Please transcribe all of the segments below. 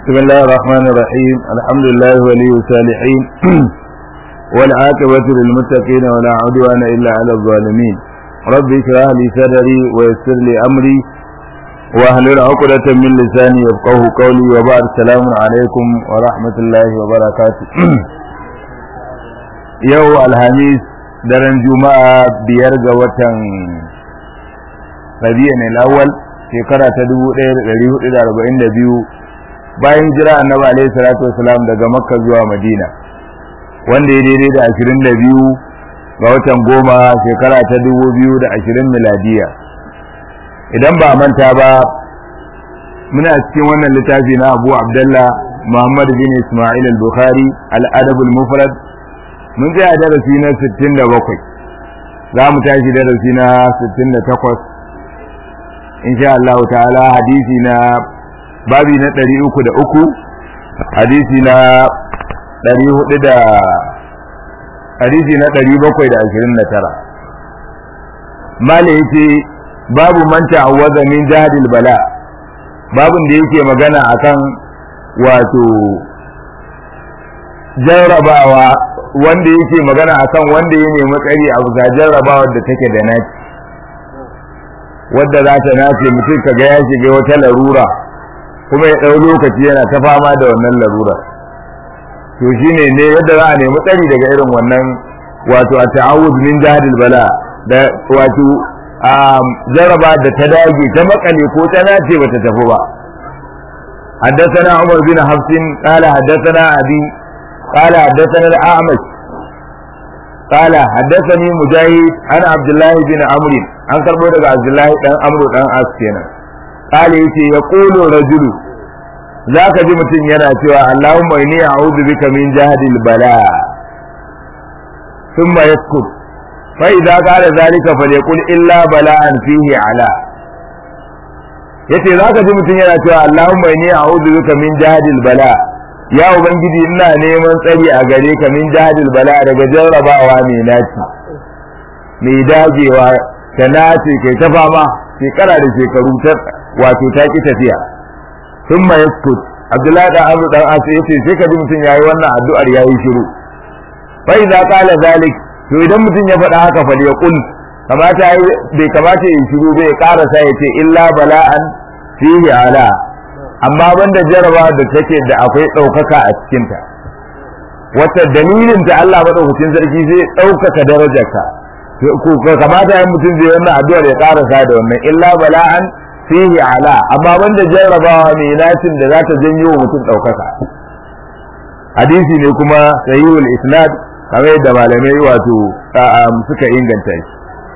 بسم الله الرحمن الرحيم الحمد لله ولي الصالحين والعاقبة للمتقين ولا عدوان إلا على الظالمين رب اشرح لي صدري ويسر لي أمري واحلل عقدة من لساني يفقه قولي وبعد السلام عليكم ورحمة الله وبركاته يو الحميس daren juma'a biyar ga watan rabi'in al-awwal shekara ta 1442 bayan jira annabi alaihi salatu wasalam daga makka zuwa madina wanda ya daidai da 22 ga watan goma shekara ta 2020 miladiya idan ba manta ba muna cikin wannan littafi na abu abdullah muhammad bin ismail al-bukhari al-adab al-mufrad mun tsaya darasi na 67 za mu tashi darasi na 68 insha Allah ta'ala hadisi na babi na 303 hadisi na 400 da hadisi na 729 mala yace babu man ta'awwaza min jahadil bala babun da yake magana akan wato jarrabawa wanda yake magana akan wanda ya nemi tsari a bisa jarrabawa da take da naci wadda za ta nace mutum kaga ya shiga wata larura kuma ya ɗau lokaci yana ta fama da wannan larura to shine ne yadda za a nemi tsari daga irin wannan wato a ta'awud min jahadil bala da wato a jarraba da ta dage ta makale ko ta nace bata tafi ba حدثنا عمر بن حفص قال حدثنا أبي قال حدثنا الأعمش قال حدثني مجاهد عن عبد الله بن عمرو عن كربو daga عبد الله dan Amr dan As kenan قال yace yaqulu rajul zaka ji mutun yana cewa Allahumma inni a'udhu bika min jahdil bala thumma yaskut fa idza qala zalika falyaqul illa bala'an fihi ala yace zaka ji mutun yana cewa Allahumma inni a'udhu bika min jahdil bala ya ubangiji ina neman tsari a gare ka min jahadil bala daga jarrabawa mai naci mai dagewa ta nace kai ta fama shekara da shekaru ta wato ta ki tafiya sun ma yaskut abdullahi dan abu dan asu yace sai ka ji mutum yayi wannan addu'ar yayi shiru fa idza qala zalik to idan mutum ya faɗa haka fa ya kul kamata bai kamata ya shiru bai karasa yace illa bala'an fihi ala amma banda jaraba da take da akwai ɗaukaka a cikinta wata dalilin ta Allah maɗaukacin sarki zai ɗaukaka darajarka ko kamata ya mutum zai wannan addu'ar ya karasa da wannan illa bala'an fihi ala amma banda jarrabawa mai nacin da za ta janyo mutum ɗaukaka hadisi ne kuma sahihul isnad kamar yadda malamai wato suka inganta shi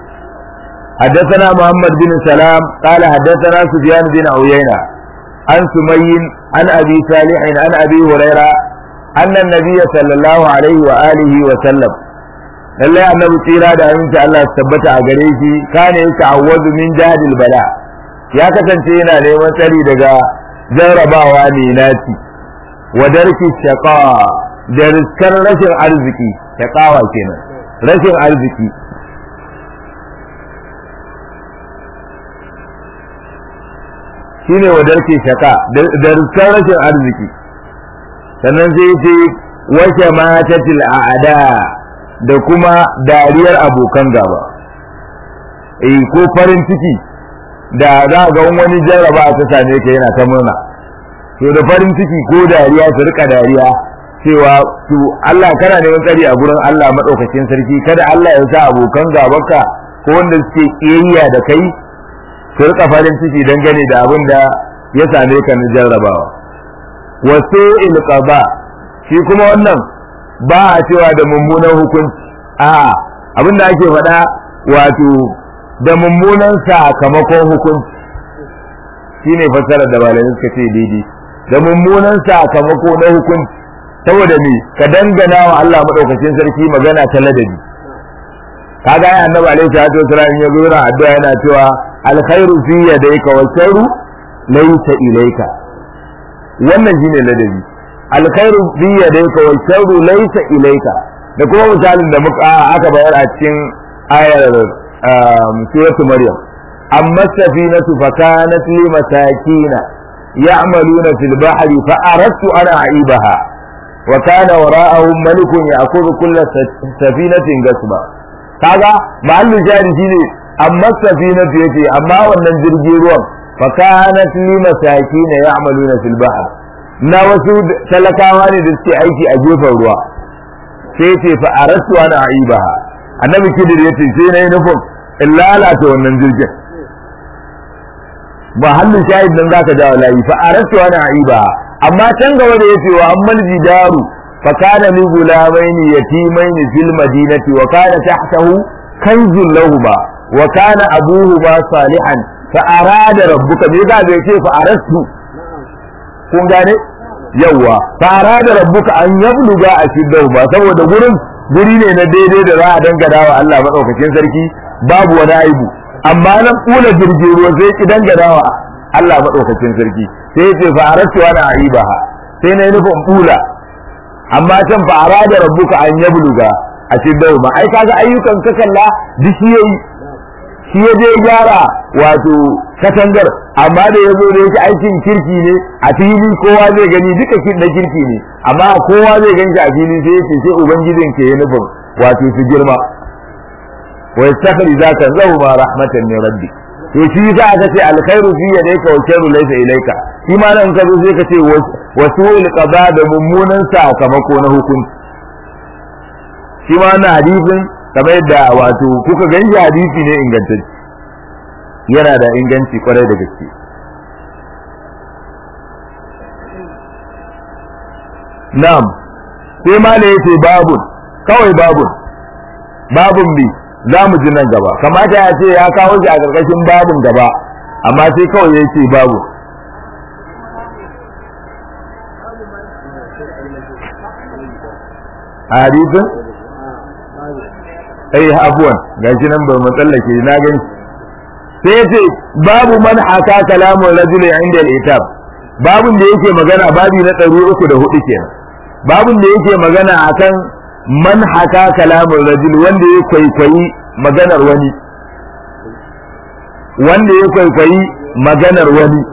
حدثنا محمد بن سلام قال حدثنا سفيان بن عيينة عن سمي عن أبي صالح عن أبي هريرة أن النبي صلى الله عليه وآله وسلم lallai annabi tsira da aminci Allah su tabbata a gare shi kana ya ta'awwazu min jahil bala ya kasance yana neman tsari daga jarrabawa ne naci wa darki shaqa da riskar rashin arziki shaqawa kenan rashin arziki shine wadar ke shaka da rikar rashin arziki sannan sai ce wace matatil a'ada da kuma dariyar abokan gaba eh ko farin ciki da za ga wani jarraba ta same ka yana ta murna to da farin ciki ko dariya su rika dariya cewa to Allah kana neman tsari a gurin Allah madaukakin sarki kada Allah ya sa abokan gabanka ko wanda suke kiyayya da kai su rika farin ciki dangane da abin da ya same ka na jarrabawa wasu ilqaba shi kuma wannan ba a cewa da mummunan hukunci a abin da ake faɗa wato da mummunan sakamakon hukunci shine fassarar da malamai suka ce daidai da mummunan sakamako na hukunci saboda me ka dangana wa Allah madaukakin sarki magana ta ladabi kaga ya annabi alaihi salatu wasallam ya zo addu'a yana cewa alkhairu fi yadayka wa sharru laysa ilayka wannan shine ladabi alkhairu fi yadayka wa sharru laysa ilayka da kuma misalin da muka aka bayar a cikin ayar suratul maryam amma safinatu fakanat li masakina يعملون في البحر فأردت أن أعيبها وكان وراءهم ملك يأخذ كل سفينة قسما kaga mahallu jari shine amma safinatu yace amma wannan jirgin ruwan fa kanat li masakin ya'maluna fil bahr na wasu talakawa ne da suke aiki a gefen ruwa sai yace fa aratu ana aibaha annabi kidir yace sai nayi nufin in lalata wannan jirgin mahallu shahid nan zaka jawo layi fa aratu ana aibaha amma can gaba da yace wa ammal jidaru فكان لي غلامين يتيمين في المدينة وكان تحته كنز لهما وكان أبوهما صالحا فأراد ربك بيقى بيتي فأردت kun gane yawa fara da rabbuka an yabluga a shiddahu ba saboda gurin guri ne na daidai da za a dangana wa Allah madaukakin sarki babu wani aibu amma nan kula jirgin ruwa sai ki dangana wa Allah madaukakin sarki sai ya ce fa aratu ana aibaha sai na yi nufin kula amma can fa arada rabbuka an yabluga a cikin ma ai kaga ayyukan ka kalla duk shi yayi shi ya je gyara wato katangar amma da yazo da yake aikin kirki ne a fili kowa zai gani duka kin da kirki ne amma kowa zai ganshi a fili sai yace sai ubangijin ke ya nufin wato su girma wa yastakhri zaka zahu ma rahmatan min rabbi to shi yasa aka ce alkhairu fi yadayka wa sharru laysa ilayka shi ma nan ka zo sai ka ce wasu qada da mummunan sakamako na hukunci shi ma na hadisin kamar yadda wato kuka ganshi hadisi ne ingantacce yana da inganci kwarai da gaske na'am sai ma ne yace babun kawai babun babun bi za mu ji nan gaba kamata ya ce ya kawo shi a ƙarƙashin babun gaba amma sai kawai ya ce babu a hadisin ai abuwan gashi nan ba matsallake na gani sai ya ce babu man haka kalamun rajuli inda al-itab babun da yake magana babi na ɗari uku da hudu kenan babun da yake magana akan man haka kalamun rajuli wanda ya kwaikwayi maganar wani wanda ya kwaikwayi maganar wani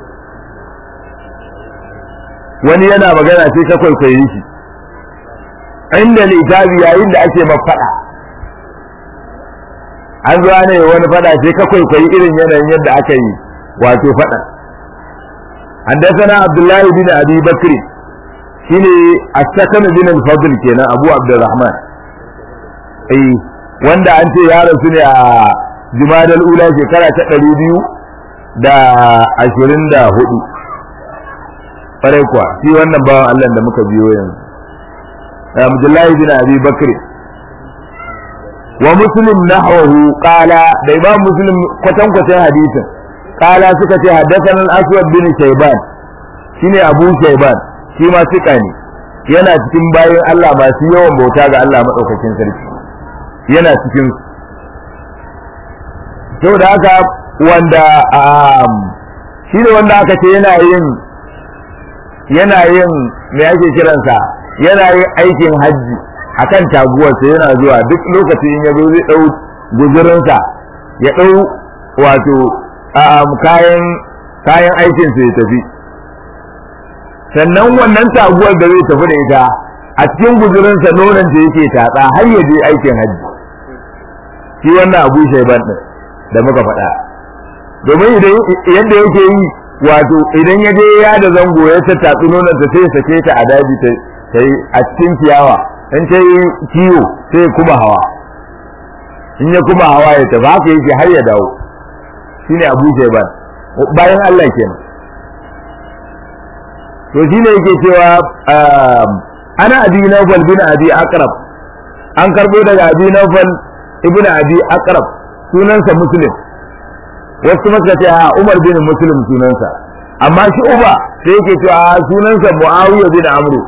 wani yana magana sai ka kwaikwaye shi inda litabi yayin da ake mafaɗa an zuwa ne wani faɗa sai ka kwaikwayi irin yanayin yadda aka yi wato faɗa حدثنا عبد الله بن ابي بكر شيني السكن بن الفضل كنا ابو عبد الرحمن اي wanda an ce ya rasu ne a jumadal ula shekara ta ɗari biyu da ashirin da hudu ƙwarai kuwa shi wannan bawan Allah da muka biyo yanzu Abdullahi bin Abi Bakr wa Muslim nahwahu qala da Imam Muslim kwatan kwatan hadisin qala suka ce haddathana al-Aswad bin Shayban shine Abu Shayban shi ma sika ne yana cikin bayin Allah masu yawan bauta ga Allah madaukakin sarki yana cikin sau da haka wanda shi ne wanda aka ce yana yin yana yin me ake kiransa yana yin aikin hajji akan taguwarsa yana zuwa duk lokacin ya zo zai ɗau guzurinsa ya ɗau wato kayan kayan aikinsa ya tafi sannan wannan taguwar da zai tafi da ita a cikin guzurinsa nonon da yake tatsa har ya je aikin hajji shi wannan abu shaiban din da muka faɗa domin idan yadda yake yi wato idan ya je ya da zango ya tattatsi nonon ta sai sake ta a daji ta yi a cikin ciyawa in ta yi kiwo sai kuma hawa in ya kuma hawa ya tafi haka yake har ya dawo shine abu shaiban bayan Allah kenan to shine yake cewa ana abi nawfal bin abi aqrab an karbo daga abi nawfal ibn abi aqrab sunansa muslim wasu maka ce a umar bin muslim sunansa amma shi uba sai yake cewa sunansa muawiya bin amru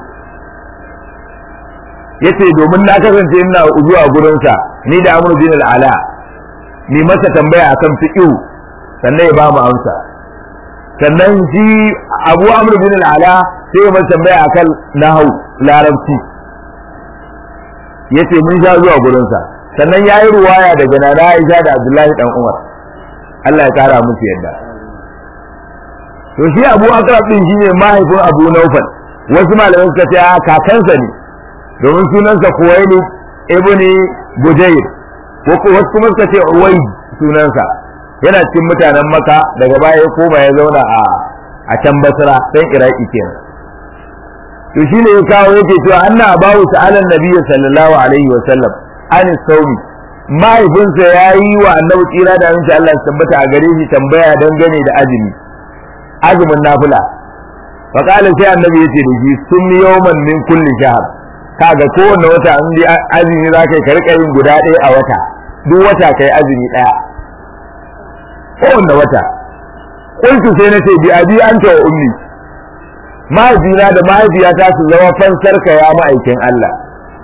yace domin na kasance ina zuwa gurinsa ni da amru bin al-ala ni masa tambaya akan fiqh sannan ya ba mu amsa sannan shi abu amru bin al-ala sai ya masa tambaya akan nahwu larabci yace mun sha zuwa gurinsa sannan ya yi ruwaya daga nana Aisha da Abdullahi dan Umar Allah ya kara musu yadda to shi Abu Akrab din shine mahaifin Abu Naufal wasu malamai suka ce a kakansa ne domin sunansa Kuwaili ibn Bujayr ko wasu kuma suka ce Uwai sunansa yana cikin mutanen Makka daga baya ya koma ya zauna a a can Basra dan Iraki kenan to shine ya kawo yake cewa anna abawu ta'ala nabiyyi sallallahu alaihi wa sallam an saumi mahaifinsa ya yi wa annabi tsira da aminci Allah ya tabbata a gare shi tambaya dangane da azumi azumin nafila fa qala sai annabi yace da shi sun yawman min kulli shahr kaga kowanne wata an bi azumi zaka ka rika yin guda ɗaya a wata duk wata kai azumi ɗaya kowanne wata qultu sai nace bi abi anta wa ummi mahaifina da mahaifiyata su zama fansar ka ya ma'aikin Allah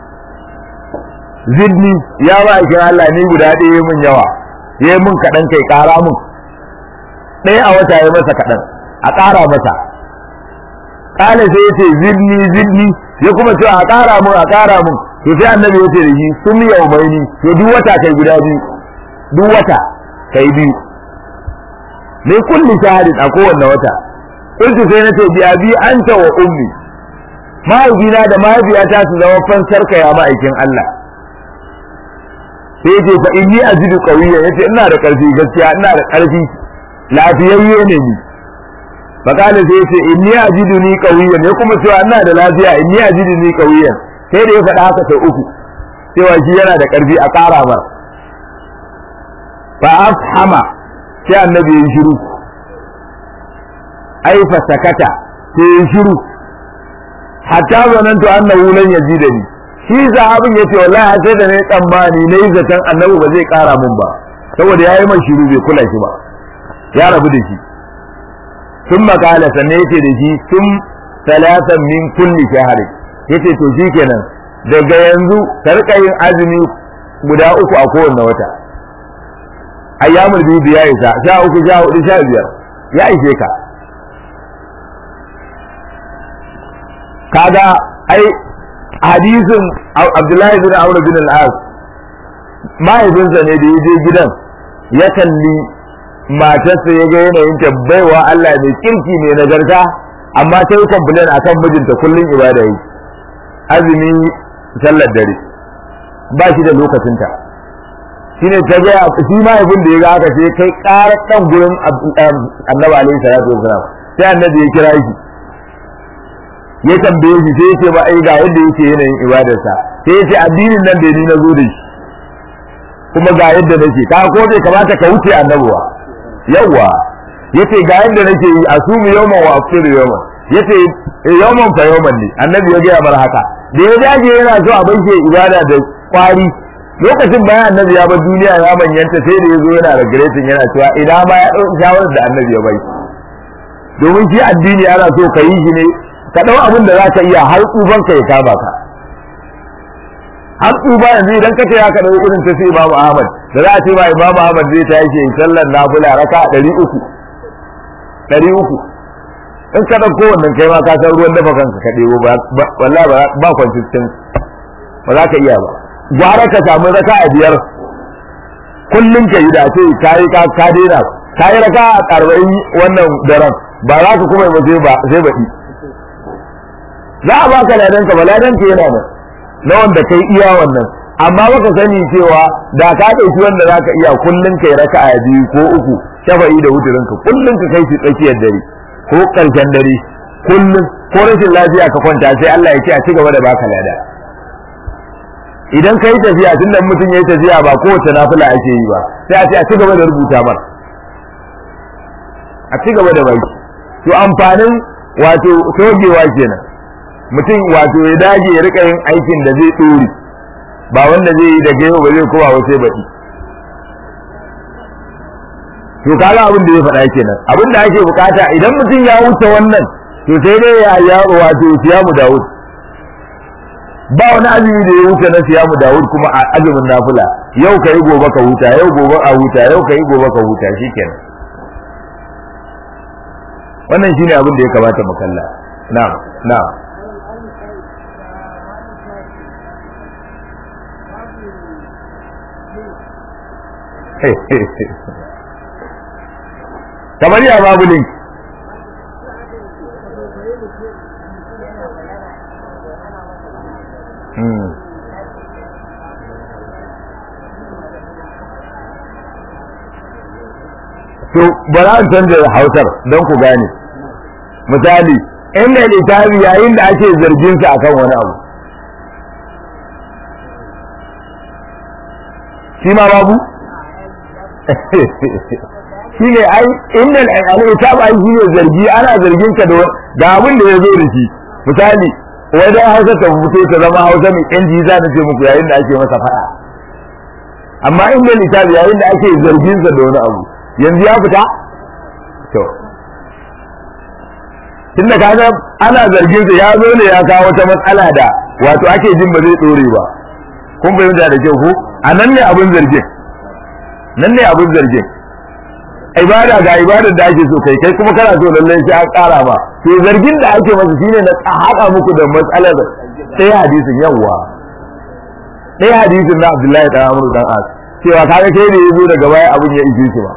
zidni ya ma'aikin Allah ni guda ɗaya mun yawa ya mun kaɗan kai ƙara mun ɗaya a wata ya masa kaɗan a ƙara masa ƙala sai ya ce zidni zidni ya kuma ce a ƙara mun a ƙara mun to sai annabi ya ce da shi sun yau mai ni to duk wata kai guda biyu duk wata kai biyu min kulli shahadin a kowanne wata kuntu sai na ce bi abi anta wa ummi mahaifina da mahaifiyata su zama fansar ka ya ma'aikin Allah sai yace fa inni ajidu qawiyyan yace ina da karfi gaskiya ina da karfi lafiyayye ne ni fa kana sai yace inni ajidu ni qawiyyan ya kuma cewa ina da lafiya inni ajidu ni qawiyyan sai da ya faɗa haka sau uku cewa shi yana da karfi a ƙara mar fa afhama sai annabi ya shiru ai fa sakata sai ya shiru hatta zanantu annahu lan yazidani shi sahabin yace wallahi sai da nayi tsammani nayi zaton annabi ba zai kara mun ba saboda yayi man shiru bai kula shi ba ya rabu da shi sun makala sannan yace da shi sun talatan min kulli shahri yace to shikenan daga yanzu ka rika yin azumi guda uku a kowanne wata ayyamul bibi ya isa sha uku sha hudu sha biyar ya ishe ka kaga ai hadisin Abdullahi bin Amr bin al-As mahaifinsa ne da ya je gidan ya kalli matarsa ya ga yanayin ta baiwa Allah mai kirki mai nagarta amma ta yi complain akan mijinta kullum ibada yi azumi sallar dare ba shi da lokacinta shine ta ga shi mahaifin da ya ga haka sai kai karar dan gurin annabi alaihi salatu wasalam sai annabi ya kira shi ya tambaye shi sai ya ce ba ai ga yadda yake yanayin ibadarsa sai ya ce addinin nan da ni na zo da shi kuma ga yadda nake ka ko bai kamata ka wuce annabuwa yawa yace ga yadda nake yi asumu yawman wa afiru yawman yace yawman fa yawman ne annabi ya gaya mar haka da ya dage yana so a bai ibada da kwari lokacin bayan annabi ya bar duniya ya manyanta sai da ya zo yana regretin yana cewa idan ma ya ɗauki shawarar da annabi ya bai domin shi addini ana so ka yi shi ne ka ɗau abin da za ka iya har tsuban ka ya kama ka har tsuba yanzu idan ka ce ya ka ɗau irin ta sai imamu ahmad da za a ce ba imamu ahmad zai ta yake sallar nafila raka ɗari uku ɗari uku in ka ɗauko wannan kai ma ka san ruwan dafa kanka ka ɗebo ba wallahi ba consistent ba za ka iya ba gwara ka samu raka a biyar kullum ka yi da ce ka yi ka ka daina ka yi raka a arba'in wannan daren ba za ka kuma ba sai ba sai baɗi za a baka ladan ka ba ladan ka yana nan na wanda kai iya wannan amma baka sani cewa da ka ɗauki wanda za ka iya kullum kai raka a biyu ko uku shafa'i da wuturin ka kullum ka kai shi tsakiyar dare ko ƙarshen dare kullum ko rashin lafiya ka kwanta sai Allah ya ce a ci gaba da baka lada idan ka yi tafiya tun da mutum ya yi tafiya ba kowace nafila ake yi ba sai a ce a ci gaba da rubuta mar a ci gaba da bai to amfanin wato togewa kenan mutum wato ya dage ya rika yin aikin da zai ɗore ba wanda zai yi daga yau ba zai kowa ba sai baɗi to kaga abin da ya faɗa kenan abin da ake bukata idan mutum ya wuce wannan to sai dai ya ya wato siyamu Dawud ba wani azumi da ya wuce na siyamu Dawud kuma a azumin nafila yau kai gobe ka huta yau gobe a huta yau kai gobe ka huta shikenan wannan shine abin da ya kamata mu kalla na'am na'am kamar ya babu link to bara an canza hausar don ku gane misali inda littafi yayin da ake zargin sa akan wani abu shi ma babu shi ne ai inda al'itab ai shi ne zargi ana zargin ka da abin da ya zo da shi misali wajen hausa ta fito ta zama hausa mai yanci za ta ce muku yayin da ake masa faɗa amma inda littafi yayin da ake zargin sa da wani abu yanzu ya fita to tunda kaga ana zargin sa ya zo ne ya kawo wata matsala da wato ake jin ba zai dore ba kun fahimta da kyau ko a nan ne abin zargin nan ne abin zargin ibada ga ibadar da ake so kai kai kuma kana so lallai sai an kara ba to zargin da ake masa shine na haɗa muku da matsalar sai hadisin yawa sai hadisin na Abdullahi dan Amr dan As cewa kaga kai ne yazo daga baya abin ya ishe shi ba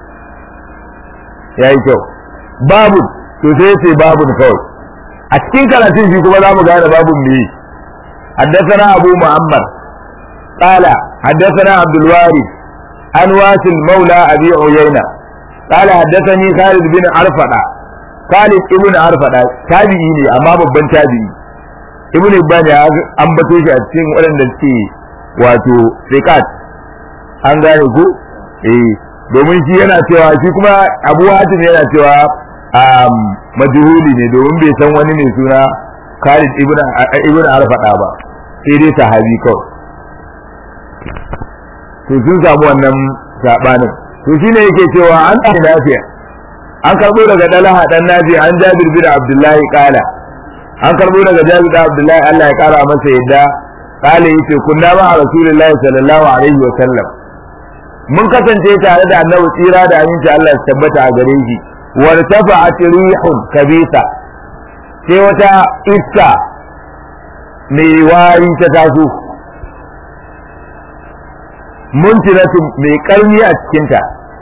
yayi kyau babu to sai ce babu kawai a cikin karatun shi kuma za mu gane babun me حدثنا أبو محمد قال حدثنا عبد الوارث عن واسل مولى أبي عيينة قال حدثني خالد بن عرفة خالد ابن عرفة تابعي ne amma babban tabi'i ibn Ibn ya ambato shi a cikin waɗanda suke wato riqat an gane ku eh domin shi yana cewa shi kuma Abu Hatim yana cewa majhuli ne domin bai san wani mai suna Khalid ibn ibn Arfada ba sai dai sahabi kawai to sun samu wannan sabanin to shine yake cewa an ta lafiya an karbo daga Dalaha dan Nabi an Jabir bin Abdullahi kala an karbo daga Jabir bin Abdullahi Allah ya kara masa yadda kale yace kunna ma Rasulullahi sallallahu alaihi wa sallam mun kasance tare da Annabi tsira da aminci Allah ya tabbata a gare shi wartafa'at rihun kabisa sai wata iska mai wari ta taso muntinatu mai karni a cikinta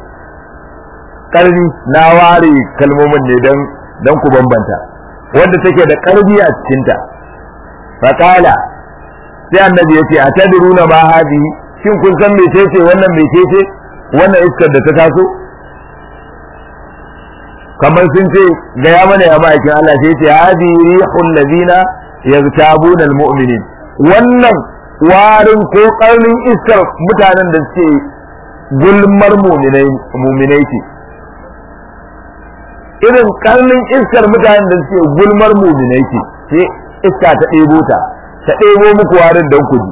karni na ware kalmomin ne don don ku bambanta wanda take da karni a cikinta faqala sai annabi yace atadruna ma hadi shin kun san mecece wannan mecece wannan iskar da ta taso kamar sun ce ga ya mana ya ma'aikin Allah sai ce hadi rihul ladina yaztabuna almu'minin wannan warin ko karnin iskar mutanen da suke gulmar muminai ce irin karnin iskar mutanen da suke gulmar muminai ce sai iska ta ɗebo ta ta ɗebo muku warin don ku ji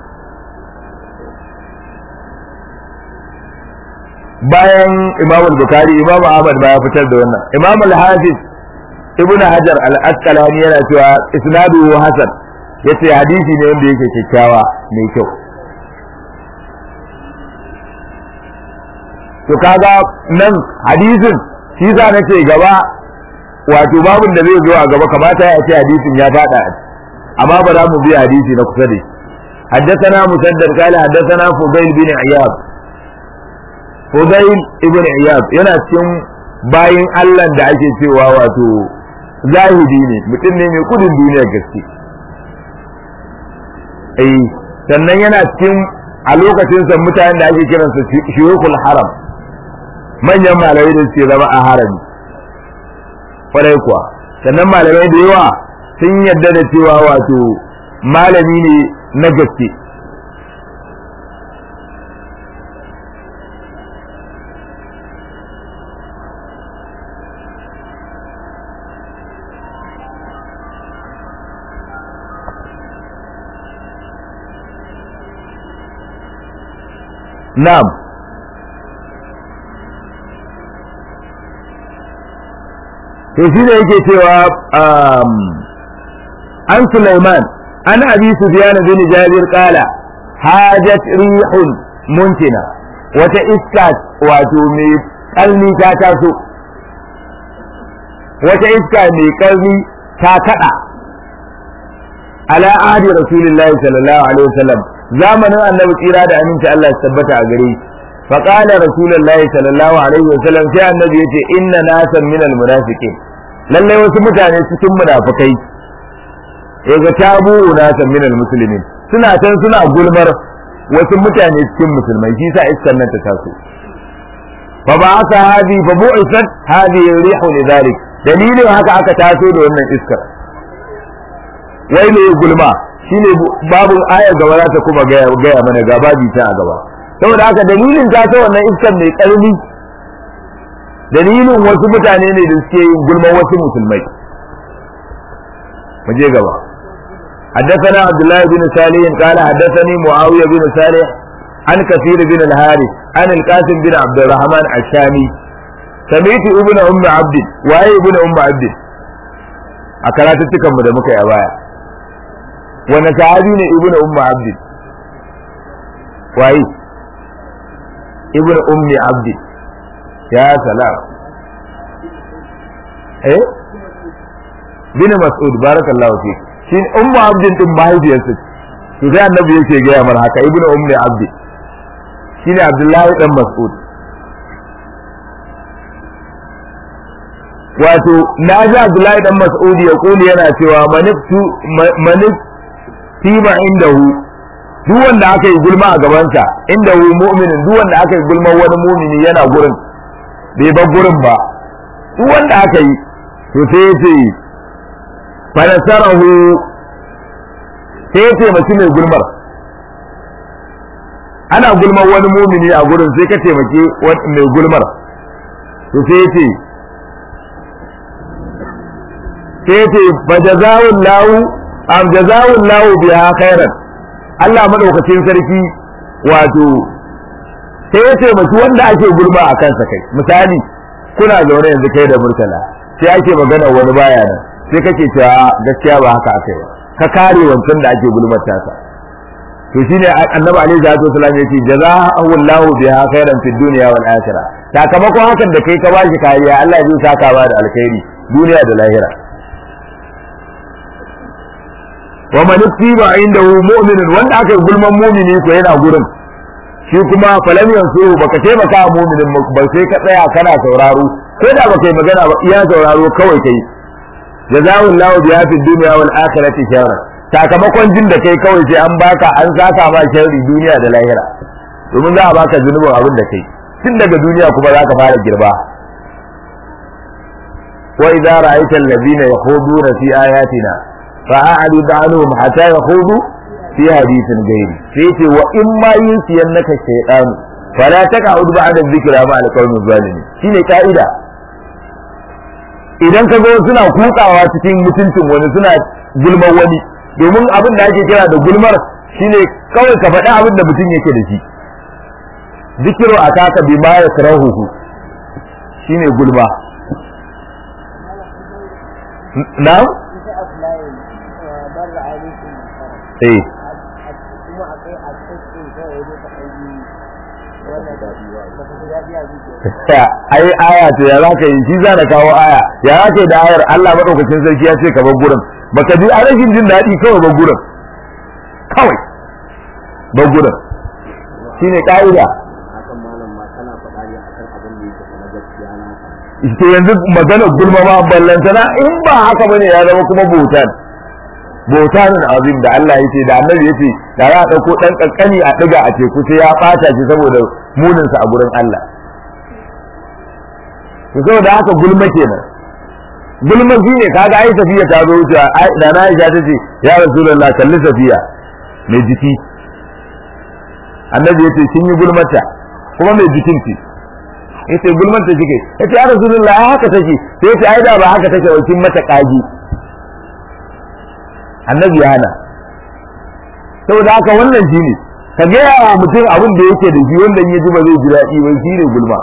bayan imam al-bukhari imam ahmad ba ya fitar da wannan imam al-hafiz ibn hajar al-asqalani yana cewa isnaduhu hasan yace hadisi ne wanda yake kyakkyawa mai kyau to kaga nan hadisin shi za na ce gaba wato babun da zai zo a gaba kamata ya ce hadisin ya fada amma ba za mu bi hadisi na kusa da shi حدثنا مسدد قال حدثنا فضيل بن عياض فضيل ابن عياض yana cikin bayin Allah da ake cewa wato zahidi ne mutum ne mai kudin duniyar gaske eh sannan yana cikin a lokacin sa mutanen da ake kiransa shuyukul haram manyan malamai da suke zama a harami kwarai kuwa sannan malamai da yawa sun yarda da cewa wato malami ne na gaske Na'am. To shi da yake cewa an Sulaiman an Abi Sufyan bin Jabir kala hajat rihun muntina wata iska wato mai kalni ta taso wata iska mai kalni ta kada ala ahdi rasulillahi sallallahu alaihi wasallam zamanin annabi tsira da aminci Allah ya tabbata a gare shi fa qala rasulullahi sallallahu alaihi wa sallam sai annabi yace inna nasan min almunafiqin lallai wasu mutane cikin munafikai ya ga tabu unasan min almuslimin suna can suna gulmar wasu mutane cikin musulmai shi sa iskar nan ta taso fa ba aka hadi fa bu'isat hadi rihu lidhalik dalilin haka aka taso da wannan iskar wai ne gulma shine babu ayar gaba za ta kuma gaya gaya mana ga babi ta a gaba saboda haka dalilin ta ta wannan iskar mai karni dalilin wasu mutane ne da suke yin gulman wasu musulmai mu je gaba حدثنا عبد الله بن صالح قال حدثني معاوية بن صالح عن كثير بن الحارث عن القاسم بن عبد الرحمن الشامي سمعت ابن أم عبد وأي ابن أم عبد أكلاتتكم da muka yi a baya wani sahabi ne ibn umma abdi waye ibn ummi abdi ya salam eh bin mas'ud barakallahu fi shi ummu abdin din mahaifiyarsa to sai annabi yake gaya mar haka ibnu ummi abdi shine abdullahi dan mas'ud wato na ji abdullahi dan mas'ud ya kuli yana cewa maniftu manif tima indahu duk wanda aka yi gulma a gabansa indahu mu'minin duk wanda aka yi gulma wani mu'mini yana gurin bai bar gurin ba duk wanda aka yi to sai ya ce fanasarahu sai ya taimaki mai gulmar ana gulmar wani mumini a gurin sai ka taimaki mai gulmar to sai ya ce sai ya ce fa jazawun lahu am jazawun lahu biha khairan Allah madaukakin sarki wato sai ya taimaki wanda ake gulma a kansa kai misali kuna zaune yanzu kai da murtala sai ake magana wani baya nan sai kake cewa gaskiya ba haka aka yi ba ka kare wancan da ake gulmata sa to shine annabi alaihi salatu wasallam yace jazaa'u Allahu biha khairan fid dunya wal akhirah sakamakon hakan da kai ka bashi kariya Allah zai saka ba da alkhairi duniya da lahira wa man tiba indahu mu'minun wanda aka gulman mu'mini ko yana gurin shi kuma falam yansu baka taimaka mu'minin ba sai ka tsaya kana sauraro ko da baka yi magana ba iya sauraro kawai kai jazahu Allahu biya fi dunya wal akhirati sharra sakamakon jin da kai kawai sai an baka an saka ma sharri duniya da lahira domin za a baka zunubin abin da kai tun daga duniya kuma za ka fara girba wa idza ra'aita alladhina yakhuduna fi ayatina fa'arid anhum hatta yakhudu fi hadithin ghairi sai ce wa in ma yunsiyannaka shaytan fala taq'ud ba'da dhikra ma al-qawmi zalimin shine ka'ida idan ka ga suna kutsawa cikin mutuncin wani suna gulmar wani domin abin da ake kira da gulmar shine kawai ka faɗi abin da mutum yake da shi zikiru a taka bi ma ya karahuhu shine gulma na eh ai aya ce ya zaka yi shi za kawo aya ya zaka da ayar Allah madaukakin sarki ya ce ka bar gurin baka ji a rashin jin daɗi kawai bar gurin kawai bar gurin shine ka'ida hakan malam ma kana faɗa ne akan abin da yake na gaskiya na to yanzu magana gulma ma ballantana in ba haka bane ya zama kuma bautan bautanin azim da Allah yace da annabi yace da za a dauko dan kankani a diga a teku sai ya bata shi saboda munin sa a gurin Allah to saboda haka gulma kenan gulma shine kaga ai safiya ta zo wuce da na Aisha tace ya rasulullah kalli safiya mai jiki annabi yace kin yi gulmata kuma mai jikin ce yace gulmanta kike yace ya rasulullah ai haka take sai yace ai da ba haka take wakin mata kaji annabi ya hana saboda haka wannan shine ka ga yawa mutum abin da yake da shi wanda ya ji ba zai ji daɗi ba shine gulma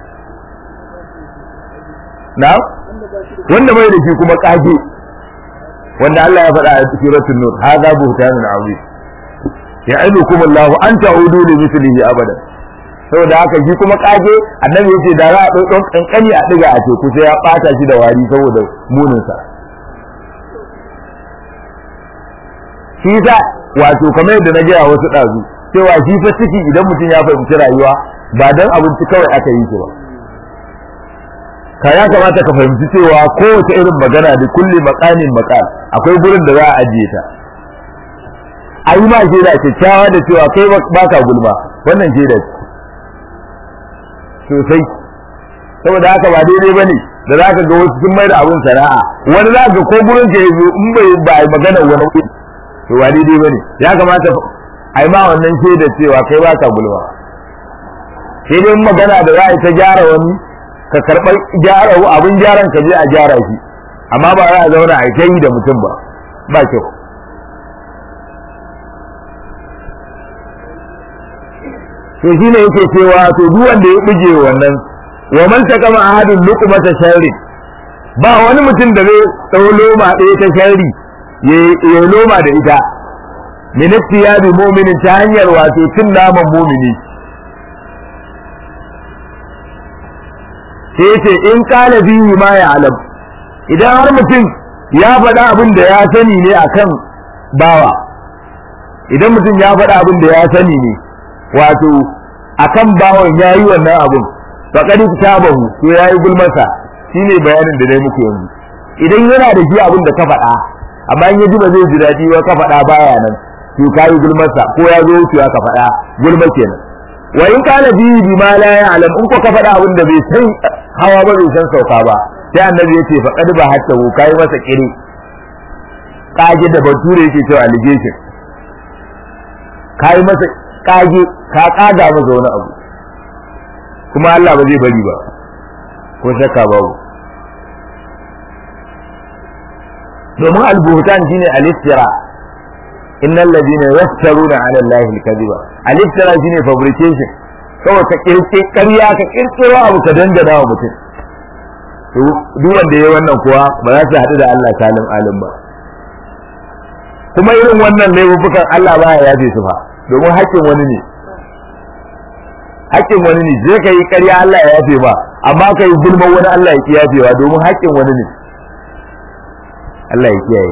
na wanda bai da shi kuma kage wanda Allah ya faɗa a cikin suratul nur hadha buhtanun azim ya'idukum Allah an ta'udu li mithlihi abada saboda haka shi kuma kage annabi yace da za a ɗau kankani a diga a teku sai ya ɓata shi da wari saboda munin sa shi sa wato kamar yadda na gaya wasu ɗazu cewa shi fa ciki idan mutum ya fahimci rayuwa ba dan abinci kawai aka yi shi ba ka ya kamata ka fahimci cewa kowace irin magana da kulli maqamin maqal akwai gurin da za a ajiye ta a yi ma shaida kyakkyawa da cewa kai ba ka gulma wannan shaida ce sosai saboda haka ba daidai bane da za ka ga wasu sun mai da abin sana'a wani za ka ko gurin ka yanzu in bai ba a yi magana wani kuɗi to ba daidai bane ya kamata a yi ma wannan shaida cewa kai ba ka gulma sai dai magana da za a yi ta gyara wani ka karɓar gyara abin gyaran ka je a gyara shi amma ba za a zauna a yi da mutum ba ba kyau to shi ne yake cewa to duk wanda ya buje wannan wa man takama ahadun luqmata sharri ba wani mutum da zai tsawo loma ɗaya ta sharri ya loma da ita min ittiyadi mu'minin ta hanyar wato cin naman mu'mini sai yace in kana bihi ma ya alam idan har mutum ya faɗa abin da ya sani ne akan bawa idan mutum ya faɗa abin da ya sani ne wato akan bawan yayi wannan abun faqad tabahu to yayi gulmasa shine bayanin da dai muku yanzu idan yana da shi abin da ka faɗa amma in yaji ba zai ji daɗi ba ka faɗa baya nan to kayi gulmasa ko ya zo wucewa ka faɗa gulma kenan wa in kana bi bi ma la ya'lam in ko ka faɗa abin da bai san hawa ba bai san sauka ba sai annabi yace faqad ba hatta kai masa kire kage da bature yake cewa allegation kai masa kage ka kaga masa wani abu kuma Allah ba zai bari ba ko shakka babu domin albuhutan shine al-istira innal ladina yaftaruna ala allahi al-kadhiba al-istira shine fabrication kawai ka kirke ƙarya ka kirkiro abu ka dangana wa mutum to duk wanda yayi wannan kuwa ba za su haɗu da Allah salim alim ba kuma irin wannan laifukan Allah baya yafe su fa domin haƙƙin wani ne haƙƙin wani ne je ka yi ƙarya Allah ya yafe ba amma ka yi gulman wani Allah ya kiyafewa domin haƙƙin wani ne Allah ya kiyaye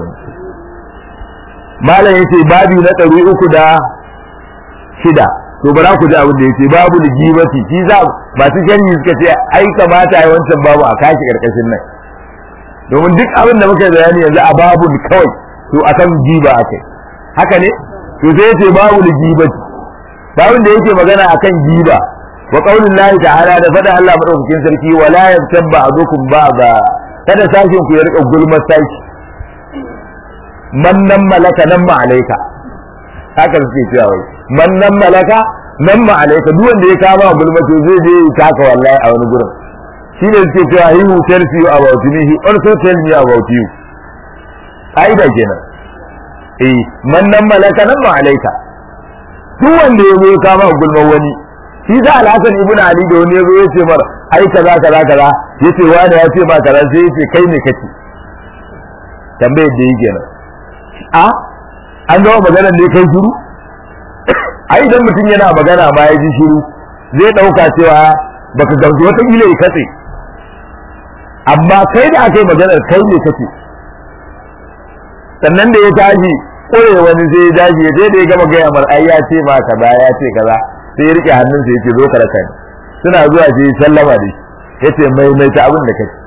malam yace babi na ɗari uku da shida to bara ku ji abin da yace babu ligibati shi za masu sharhi suka ce ai kamata ai wancan babu a kashi karkashin nan domin duk abin da muka bayani yanzu a babun kawai to akan giba akai haka ne to sai yace babu ligibati babun da yake magana akan giba wa qaulin lahi ta'ala da fada Allah madaukakin sarki wala yabtabba adukum ba'da kada sashin ku ya rika gulmar sashi man nan malaka nan ma alaika haka suke cewa wai man nan malaka nan ma alaika duk wanda ya kama gulma to zai je ya taka wallahi a wani gurin shi ne suke cewa he who tells you about me he also tell me about you aida kenan eh man nan malaka nan ma alaika duk wanda ya zo ya kama gulma wani shi da alhassan ibnu ali da wani ya zo ya ce mar ai kaza kaza kaza yace wani ya ce ba kaza sai ya ce kai ne kake tambayar da yake nan a an gama maganar ne kai shiru ai idan mutum yana magana ma ya ji shiru zai dauka cewa baka gamsu wata kila ya katse amma kai da aka yi maganar kai ne kace sannan da ya tashi kore wani sai ya daji ya sai da ya gama gaya mar ai ya ce ma kaza ya ce kaza sai ya rike hannunsa ya ce zo ka raka ni suna zuwa sai ya sallama da shi ya ce maimaita abin da kace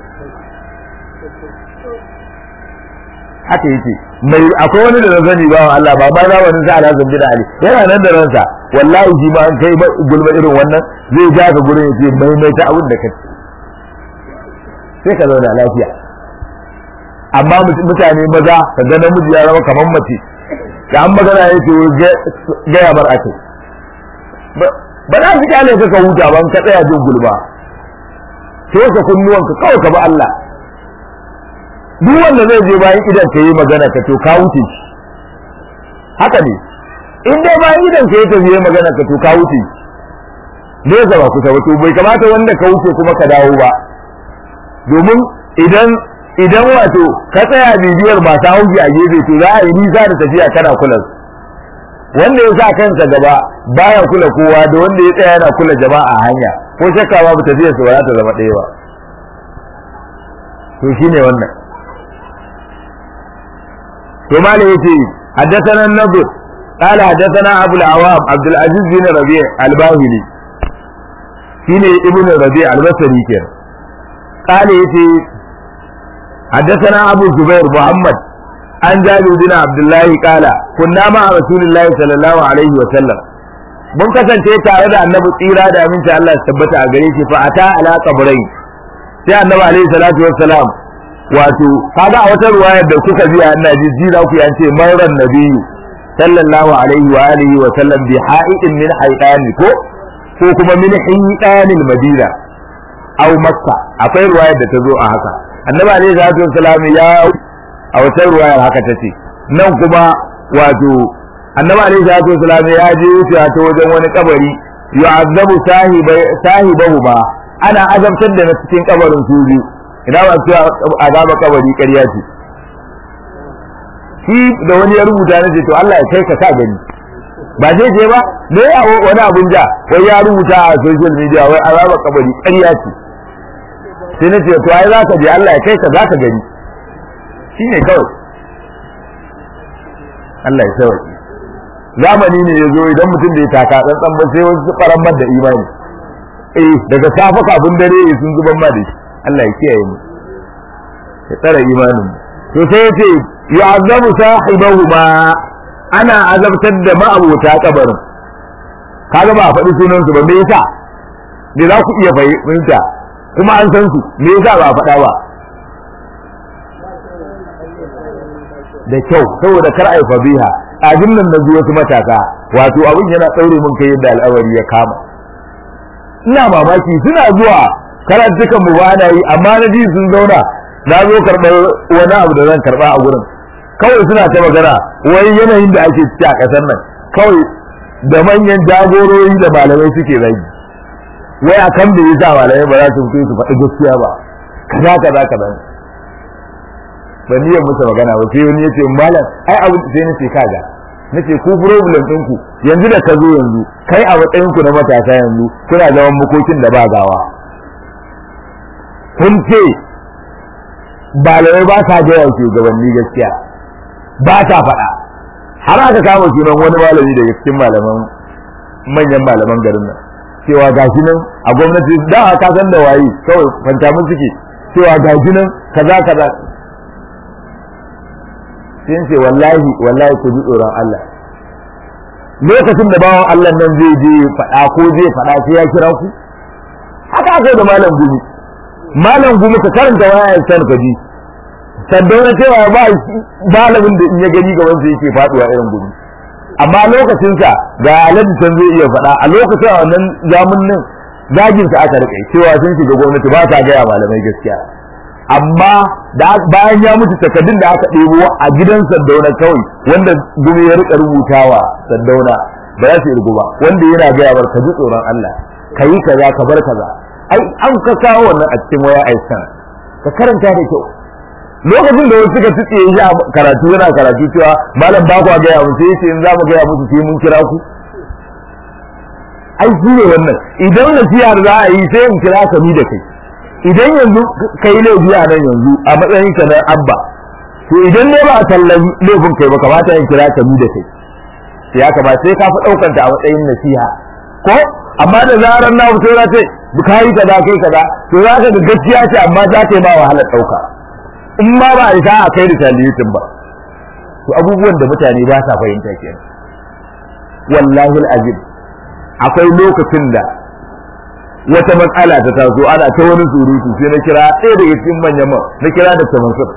haka yake mai akwai wani da na sani ba wa Allah ba ba zamanin sa ala zambi da ali yana nan da ransa wallahi shi ma an kai gulma irin wannan zai ja ka gurin yace mai mai ta abin da ka sai ka zauna lafiya amma mutane maza ka ga namiji ya zama kamar mace da an magana ya ce gaya bar ake ba za su kyale ka ka huta ban ka tsaya jin gulma sai ka kunnuwanka kawai ka bi Allah duk wanda zai je bayan idan ka yi magana ka to ka wuce shi haka ne in dai bayan idan ka yi ta yi magana ka to ka wuce shi zai zaba kusa wato bai kamata wanda ka wuce kuma ka dawo ba domin idan idan wato ka tsaya bibiyar masu hauki a gefe to za a yi nisa da tafiya kana kula wanda ya sa kansa gaba baya kula kowa da wanda ya tsaya yana kula jama'a a hanya ko shakka babu tafiyar su ba za ta zama ɗaya ba to shine wannan ثم يتي حدثنا النضر قال حدثنا ابو العوام عبد العزيز بن ربيع الباهلي شيني ابن ربيع البصري كان قال يتي حدثنا أبو الزبير محمد عن جابر بن عبد الله قال كنا مع رسول الله صلى الله عليه وسلم mun kasance tare da annabi tsira da aminci Allah ya tabbata a gare shi fa ata ala qabrai sai annabi alaihi salatu wassalam wato kaga a wata ruwayar da kuka ji ina ji ji za ku yi an ce marar nabiyyu sallallahu alaihi wa alihi wa sallam bi ha'idin min haidani ko ko kuma min hidanil madina aw makka akwai ruwayar da ta zo a haka annabi alaihi salatu wassalam ya a wata ruwayar haka tace nan kuma wato annabi alaihi salatu wasalam ya je wucewa ta wajen wani kabari yu'azzabu sahibai sahibahu ba ana azabtar da na cikin kabarin su biyu ina ba su azaba kabari ƙarya ce shi da wani ya rubuta na ce to Allah ya kai ka sa gani ba zai je ba ne wani abun ja wai ya rubuta a social media wai azaba kabari ƙarya ce sai na ce to ai za ka je Allah ya kai ka za ka gani shine kawai Allah ya sauke zamani ne ya zo idan mutum da ya taka tsantsan ba sai wasu faran da imani eh daga safa kafin dare sun zuban ma da shi Allah ya kiyaye mu ya tsara imanin to sai ya ce yu'azzabu sahibahu ma ana azabtar da ma'abota kabarin kaga ba a faɗi sunan su ba me yasa me za ku iya fahimta kuma an san su me yasa ba a faɗa ba da kyau saboda kar ai fabiha abin nan na wasu matasa wato abin yana ɗaure mun kai yadda al'amari ya kama ina mamaki suna zuwa karantukan mu ba na yi amma na ji sun zauna na zo karɓar wani abu da zan karɓa a gurin kawai suna ta magana wai yanayin da ake ciki a ƙasar nan kawai da manyan jagorori da malamai suke zagi wai akan da yasa malamai ba za su fito su faɗi gaskiya ba kaza kaza kaza ban niyyar musu magana ba sai wani yace malam ai abu sai nace kaga nace ku problem din ku yanzu da ka zo yanzu kai a matsayin ku na matasa yanzu kuna zaman makokin da ba gawa kun ce balawai ba sa ga yawan shugabanni gaskiya ba ta faɗa har aka kama sunan wani malami daga cikin malaman manyan malaman garin nan cewa gashi nan a gwamnati da ka san da waye kawai fanta mun suke cewa gashi nan kaza kaza sai ce wallahi wallahi ku ji tsoron Allah lokacin da bawan Allah nan zai je faɗa ko zai faɗa sai ya kira ku haka aka da malam gumi malam gumi ka karanta waya ya san ka ji sandauna cewa ba malamin da in ya gani gaban sa yake faduwa irin gumi amma lokacin sa ga alhaji san zai iya faɗa a lokacin wannan zamanin zagin sa aka rike cewa sun shiga gwamnati ba ta gaya malamai gaskiya amma da bayan ya mutu takaddun da aka ɗebo a gidan Saddauna kawai wanda gumi ya rika rubutawa Saddauna ba za su irgu ba wanda yana gaya bar ka ji tsoron Allah ka yi kaza ka bar kaza ai an ka kawo wannan a cikin waya aisan ka karanta da kyau lokacin da wasu suka tuce shi a karatu yana karatu cewa malam ba ku gaya mu sai in za mu gaya musu sai mun kira ku ai shi ne wannan idan nasiha za a yi sai in kira ka ni da kai idan yanzu kai laifi a nan yanzu a matsayin ka na abba to idan ne ba a tallan laifin kai ba kamata in kira ka ni da kai sai ya kamata sai ka fi daukan ta a matsayin nasiha ko amma da zarar na fito na ce ka yi kaza kai kaza to za ka ga gaskiya ce amma za ta yi ba wahalar dauka in ma ba a isa a kai da talitin ba to abubuwan da mutane ba sa fahimta kenan wallahi alazim akwai lokacin da wata matsala ta taso ana ta wani surutu sai na kira ɗaya daga cikin manyan man na kira da tamansur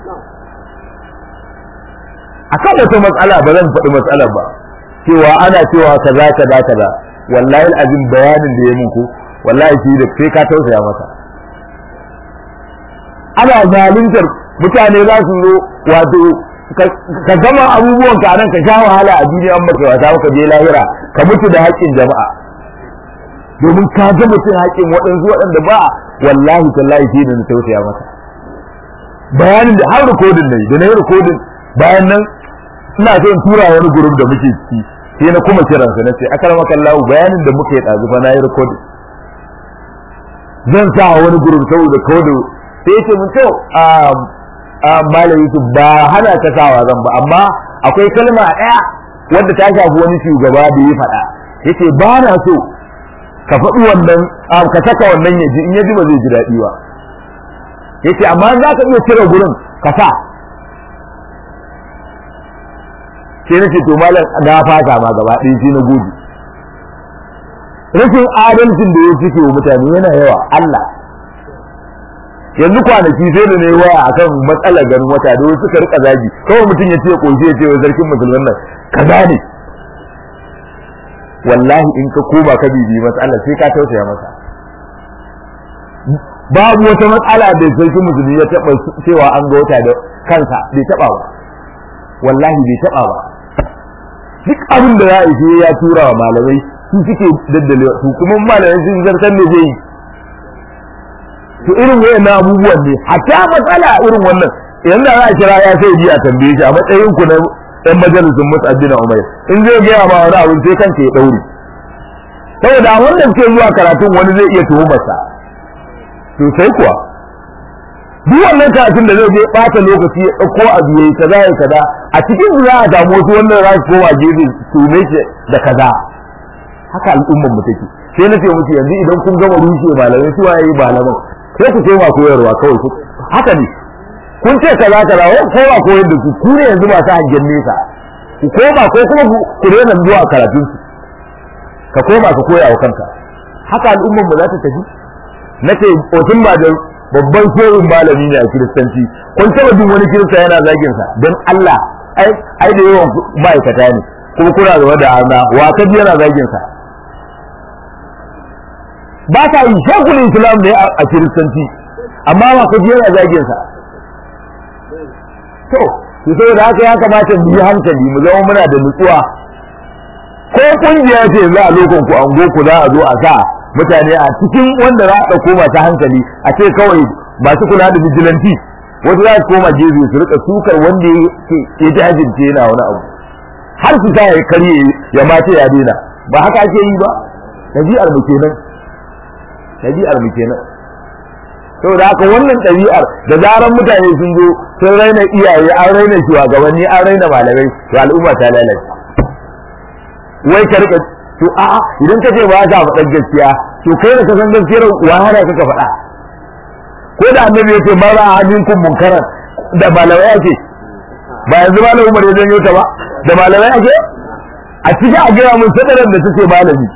akan wata matsala ba zan faɗi matsalar ba cewa ana cewa kaza kaza kaza wallahi azim bayanin da ya muku wallahi shi da sai ka tausaya masa ana zaluntar mutane za su zo wato ka gama abubuwan ka nan ka sha wahala a duniya an baka wata ka je lahira ka mutu da haƙƙin jama'a domin ka ga mutum haƙin waɗansu waɗanda ba wallahi tallahi shi da na tausaya masa bayanin da har rikodin ne da na yi rikodin bayan nan ina so in tura wani gurup da muke ciki sai na kuma kiran sa nace akar makallahu bayanin da muke ɗazu fa na yi rikodin zan sa wani gurup saboda kodo sai yace mun to a malam Yusuf ba hana ta sawa zan ba amma akwai kalma ɗaya wadda ta shafi wani shugaba da ya faɗa yace ba na so ka faɗi wannan ka saka wannan ya ji in ya ji ba zai ji daɗi ba yace amma za ka iya cire gurin ka sa sai nace to malam na fata ma gaba ɗaya shi na gudu rashin adalcin da ya cike wa mutane yana yawa Allah yanzu kwanaki sai da ne waya akan matsalar ganin wata da wasu suka rika zagi kawai mutum ya ce koshi ya ce wa sarkin musulman nan kaza ne wallahi in ka koma ka bibi matsalar sai ka tausaya masa babu wata matsala da sarkin musulmi ya taba cewa an ga wata da kansa bai taba ba wallahi bai taba ba duk abin da za a yi ya tura wa malamai su suke daddale su kuma malamai sun zartar da zai yi to irin wayannan abubuwan ne hatta matsala irin wannan idan da za a kira ya sai ji a tambaye shi a matsayin ku na ɗan majalisun mus'addin Umar in zai gaya ma wani abin sai kanka ya daure saboda wanda suke zuwa karatun wani zai iya tuhumarsa to sai kuwa duk wannan karatun da zai je bata lokaci ya ɗauko abu yayi kaza ya kaza a cikin za a samu wasu wannan za su koma gefe su ne da kaza haka al'ummar mu take sai na ce musu yanzu idan kun gama rushe malamai su waye malaman sai ku koma koyarwa kawai ku haka ne kun ce kaza kaza wai koma koyar da su ku ne yanzu masu hangen nesa ku koma ko kuma ku daina zuwa karatun su ka koma ka koya wa kanka haka al'ummar mu za ta tafi nace otun ba da babban shehin malami ne a kiristanci kun taba jin wani kirista yana zagin sa dan Allah ai ai da yawan ma'aikata ne kuma kuna da wada arna wa kaji yana zagin sa ba ta yi shekul islam ne a kiristanci amma ba ka yana zagin sa to to saboda haka ya kamata mu yi hankali mu zama muna da nutsuwa ko kungiya ce za a lokon ku an ku za a zo a sa mutane a cikin wanda za a ɗauko masu hankali a ce kawai masu kula da vigilanti wasu za su koma gefe su rika sukar wanda ya ji hajjince yana wani abu har su sa ya karye ya mace ya daina ba haka ake yi ba ɗabi'ar mu kenan ɗabi'ar mu kenan saboda haka wannan ɗabi'ar da zaran mutane sun zo sun raina iyaye an raina shugabanni an raina malamai to al'umma ta lalace wai ka rika to a'a idan ka ce ba ka faɗa gaskiya to kai da ka san gaskiyar wahala kaka faɗa ko da annabi ya ce ma za a minkum munkaran da malamai ake ba yanzu malam Umar ya janyo ta ba da malamai ake a cikin a gaya mun sadarar da take malami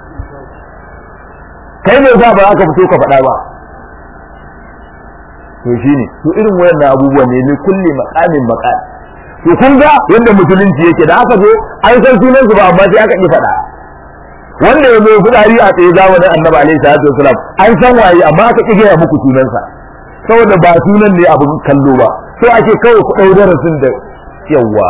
kai ne za ba za ka fito ka faɗa ba to shine to irin wayannan abubuwan ne ne kulli maqamin maqam to kun ga yadda musulunci yake da aka zo an san sunan su ba amma sai aka ki faɗa wanda ya zo fudari a tsaye zamanin annabi alaihi salatu wasalam an san waye amma aka ki gaya muku sunansa saboda ba sunan ne abin kallo ba so ake kawai ku ɗau darasin da yawa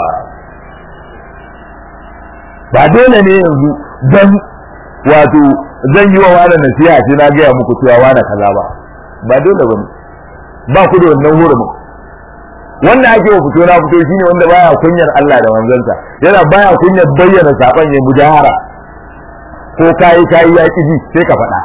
ba dole ne yanzu dan wato zan yi wa wani nasiha sai na gaya muku cewa wani kaza ba ba dole ba ne ba ku da wannan hurumin wanda ake wa fito na fito shine wanda baya kunyar Allah da manzansa yana baya kunyar bayyana saban ya mujahara ko kayi kayi ya ji sai ka faɗa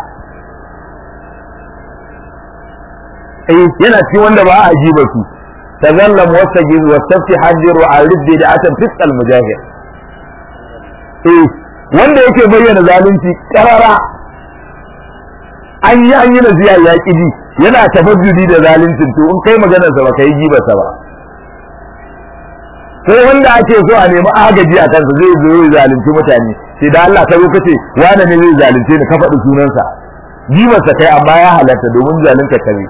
eh yana ci wanda ba a jiba su tazallam wastajiz wastafti hajjir wa arid bi da'atan fisal mujahir eh wanda yake bayyana zalunci karara an yi an yi nasiya ya ji yana tafajjudi da zaluncin to in kai maganar sa baka yi jibarsa ba ko wanda ake so a nemi agaji a kansa zai zo ya zalunci mutane sai da Allah ka zo kace wani ne zai zalunce ni ka faɗi sunansa jibarsa kai amma ya halatta domin zalunta kare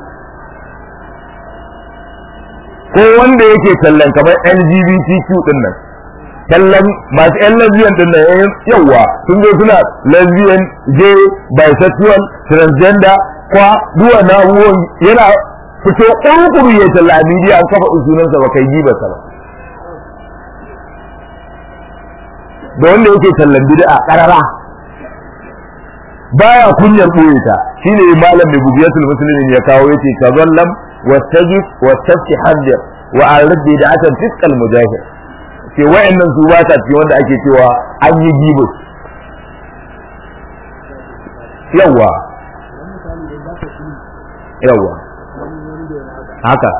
ko wanda yake tallan kamar LGBTQ din nan tallan masu yan lesbian din nan yawa sun zo suna lesbian gay bisexual transgender kwa duwa na abubuwan yana fito ƙurƙuru ya talla a media an kafa sunansa ba kai jibarsa ba da wanda yake tallan bid'a karara baya kunyar boye ta shine malam mai bugiyatul muslimin ya kawo yace tazallam wastajib wastafti hajjar wa arid bid'atan fisqal mujahid ce wa'annan su ba ta ce wanda ake cewa an yi gibus yawa yawa haka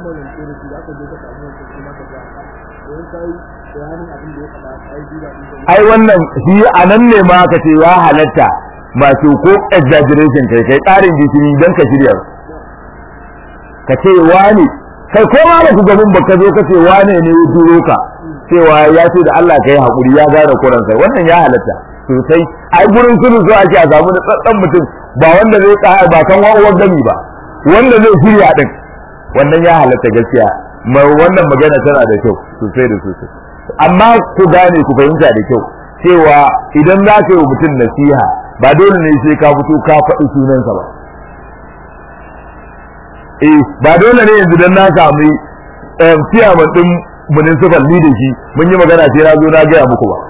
ai wannan shi a nan ne ma ka ce ya halatta masu ko exaggeration kai kai ƙarin jikini don ka shirya ka ce wane kai ko ma ku gaban ba ka zo ka ce wane ne ya duro ka cewa ya ce da Allah ka yi haƙuri ya gane kuransa wannan ya halatta sosai ai gurin sulhu so ake a samu da tsatsan mutum ba wanda zai tsaya ba kan wa'uwar gami ba wanda zai shirya din wannan ya halatta gaskiya wannan magana tana da kyau sosai da sosai amma ku gane ku fahimta da kyau cewa idan za ka yi wa mutum nasiha ba dole ne sai ka fito ka faɗi sunansa ba eh ba dole ne yanzu dan na sami ciyaman din municipal ni da shi mun yi magana sai na zo na gaya muku ba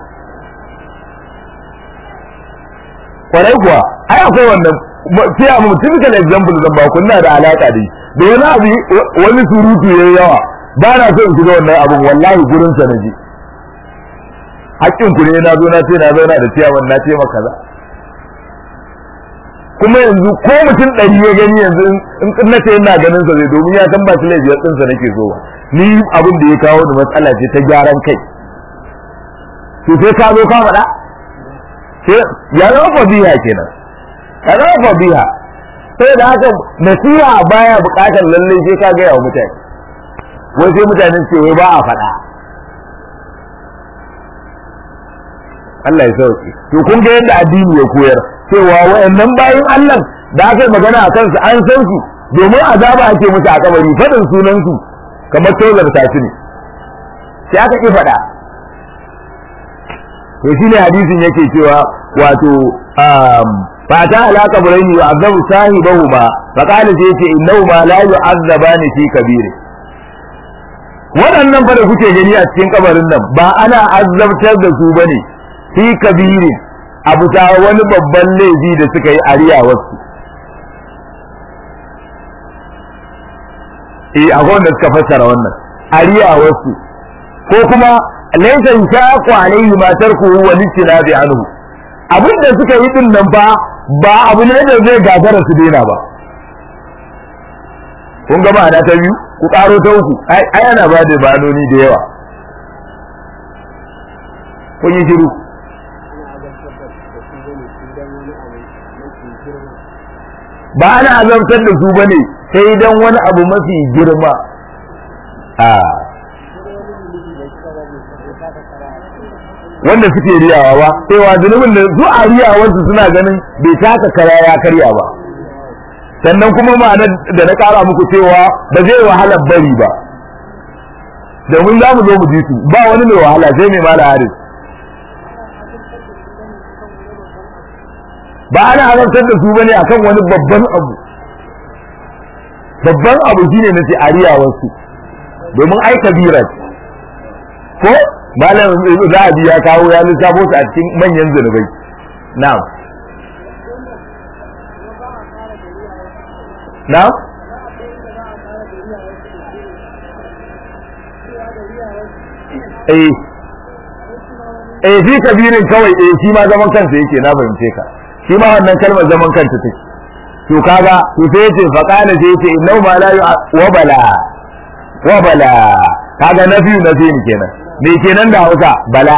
kwarai kuwa ai akwai wannan ciyaman typical example zan ba kunna da alaka da da wani abu wani surutu yayi yawa ba na so in shiga wannan abun wallahi gurin sa na ji hakkin ku ne na zo na ce na zauna da ciyaman na ce maka kaza kuma yanzu ko mutum ɗari ya gani yanzu in na ce ina ganin sa zai domin ya san ba shi laifiyar ɗinsa nake zo ni abin da ya kawo da matsala ce ta gyaran kai to sai ka zo ka faɗa sai ya zama fadiha kenan ya zama fadiha sai da haka nasiha baya buƙatar lallai sai ka gaya wa mutane wai sai mutane ce wai ba a faɗa Allah ya sauke to kun ga yadda addini ya koyar cewa wayannan bayin Allah da aka yi magana a kansu an san su domin azaba ake musu a kabari fadin sunan su kamar tozar ta ne sai aka ki faɗa to shine hadisin yake cewa wato fata ala kabraini wa azabu sahibahuma fa qala sai yace innahuma la yu'azzabani fi kabiri waɗannan fa da kuke gani a cikin kabarin nan ba ana azabtar da su bane fi kabiri abu ta wani babban laifi da suka yi ariya wasu eh akwai wanda suka fassara wannan ariya wasu ko kuma laysa shaqu alayhi ma tarkuhu wa bi anhu abin da suka yi din nan ba ba abu ne da zai gagara su daina ba kun ga ma'ana ta biyu ku karo ta uku ai ana ba da banoni da yawa kun yi shiru ba ana azabtar da su bane sai dan wani abu mafi girma a wanda suke riyawa ba cewa zunubin da su a riyawarsu suna ganin bai taka kara ya karya ba sannan kuma ma'anar da na kara muku cewa ba zai wahala bari ba domin za mu zo mu ji su ba wani mai wahala sai mai mala haris ba ana haramtar da su bane akan wani babban abu babban abu shine na ce ariyawarsu domin ai kabira ko malam zahabi ya kawo ya lissafo su a cikin manyan zunubai na'am na'am eh eh fi kabirin kawai eh shi ma zaman kansa yake na fahimce ka shi ma wannan kalmar zaman kanta take to kaga to sai yace fa qala sai yace innahu ma la wa bala wa bala kaga nafi nafi kenan me kenan da Hausa bala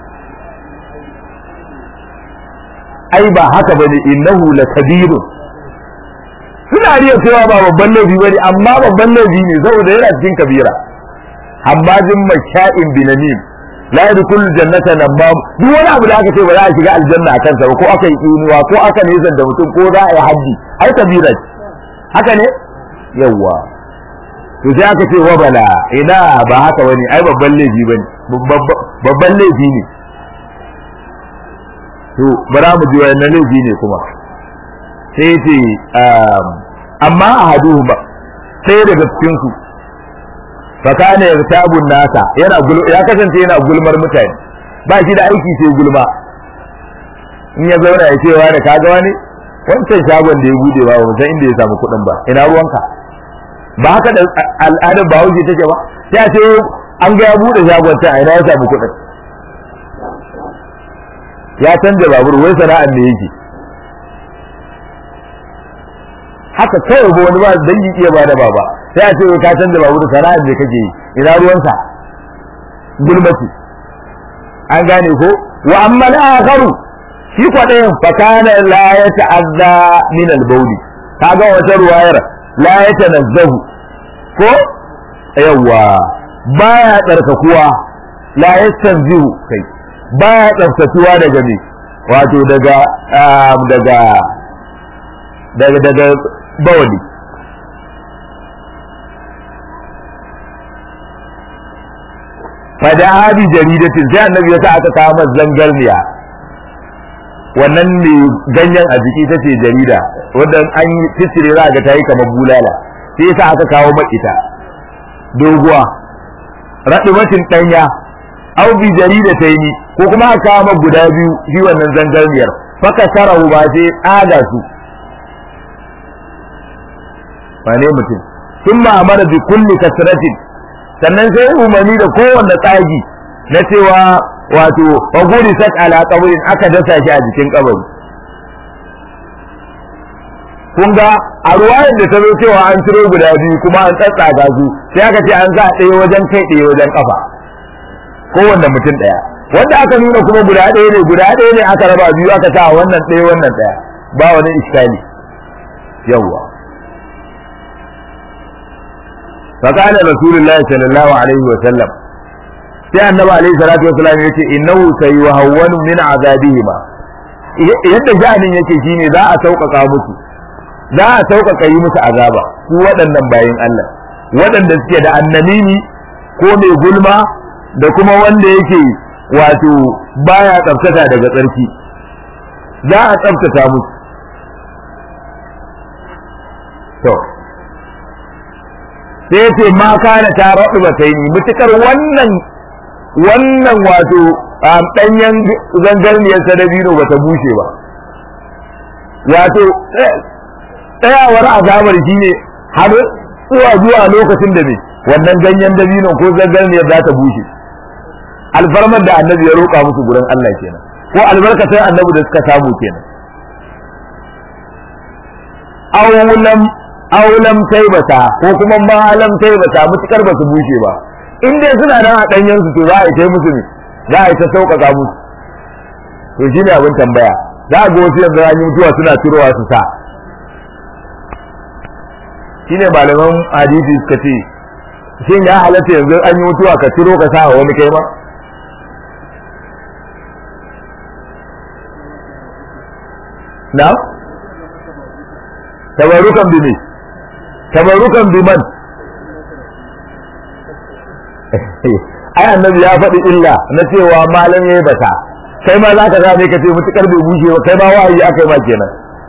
ai ba haka bane innahu la kabirun suna riya cewa ba babban laifi bane amma babban laifi ne saboda yana cikin kabira hammajin masha'in binamin la yadkhul jannata namam duk wani abu da aka ce ba za a shiga aljanna a kansa ba ko aka yi inuwa ko aka nisan da mutum ko za a yi haji ai kabira ce haka ne yawa to sai aka ce wabala ina ba haka bane ai babban laifi bane babban laifi ne to bara mu ji wannan laifi ne kuma sai ce amma ahaduhuma sai daga cikin su fakana yartabun nasa yana ya kasance yana gulmar mutane ba shi da aiki sai gulma in ya zauna ya cewa da kaga wani wancan shagon da ya bude ba ba san inda ya samu kuɗin ba ina ruwanka ba haka da al'adar ba hauke take ba sai a ce an ga ya bude shagon ta ina ya samu kuɗin ya canja babur wai sana'ar ne yake haka kawai ba wani ba dangi iya ba da baba sai a ce ka canza babu da sana'ar da kake yi ina ruwansa gulmati an gane ko wa amma al-akharu shi kwadayin fa kana la yata'azza min al-bawl kaga wata ruwayar la yatanazzahu ko yawa baya tsarkakuwa la yastanzihu kai baya tsaftatuwa daga me wato daga daga daga daga bawali fada abi jaridatin sai annabi ya sa aka kawo masa zangarniya wannan ne ganyen a jiki ta ce jarida wanda an yi fitire za ga ta yi kamar bulala sai yasa aka kawo ita doguwa raɗumatin ɗanya au bi jarida ta yi ko kuma aka kawo guda biyu shi wannan zangarniyar faka sarahu ba sai tsaga su wane mutum sun ma'amara bi kulli kasratin sannan sai umarni da kowanne tsagi na cewa wato faguri sat ala qabrin aka dasa shi a jikin kabari kun ga a ruwayar da ta zo cewa an ciro guda biyu kuma an tsatsaga su sai aka ce an za ɗaya wajen kai ɗaya wajen kafa kowanne mutum ɗaya wanda aka nuna kuma guda ɗaya ne guda ɗaya ne aka raba biyu aka sa wannan ɗaya wannan ɗaya ba wani iskali yawwa فقال رسول الله صلى الله عليه وسلم sai annabi alaihi salatu wasallam yace innahu sayuhawwanu min azabihima yadda sha'anin yake shine za a sauƙaƙa musu za a sauƙaƙa yi musu azaba su waɗannan bayin Allah waɗanda suke da annamimi ko mai gulma da kuma wanda yake wato baya tsaftata daga tsarki za a tsaftata musu to sai ya ce ma kana ta raɗu ba ta yi mutukar wannan wannan wato ɗanyen zangarniyar sadabino ba ta bushe ba wato tsayawar azabar shi ne har zuwa zuwa lokacin da ne wannan ganyen dabino ko zangarniyar za ta bushe alfarmar da annabi ya roƙa musu gurin Allah kenan ko albarkatar annabi da suka samu kenan awulam aulam taibata ko kuma malam taibata mutukar ba su bushe ba in dai suna nan a danyen su to za a yi musu ne za a yi ta sauƙaƙa musu to shine abin tambaya za a ga wasu yanzu an yi mutuwa suna turowa su sa shine malaman hadisi suka ce shin ya halatta yanzu an yi mutuwa ka turo ka sa wani kai ma na tabarukan bi ne tabarukan biman ai annabi ya faɗi illa na cewa malam yayi bata kai ma zaka ga ne kace mutukar bai bushe ba kai ma wahayi aka yi ma kenan